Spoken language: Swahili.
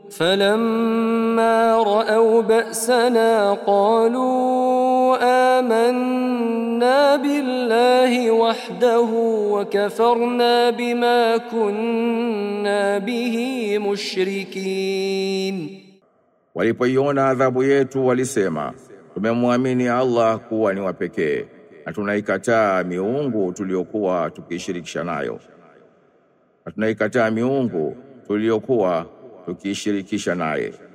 فلما رأوا بأسنا قالوا آمنا بالله وحده وكفرنا بما كنا به مشركين Walipoiona adhabu yetu walisema, tumemwamini Allah kuwa ni wa pekee na tunaikataa miungu tuliyokuwa tukiishirikisha nayo, na tunaikataa miungu tuliyokuwa tukiishirikisha naye.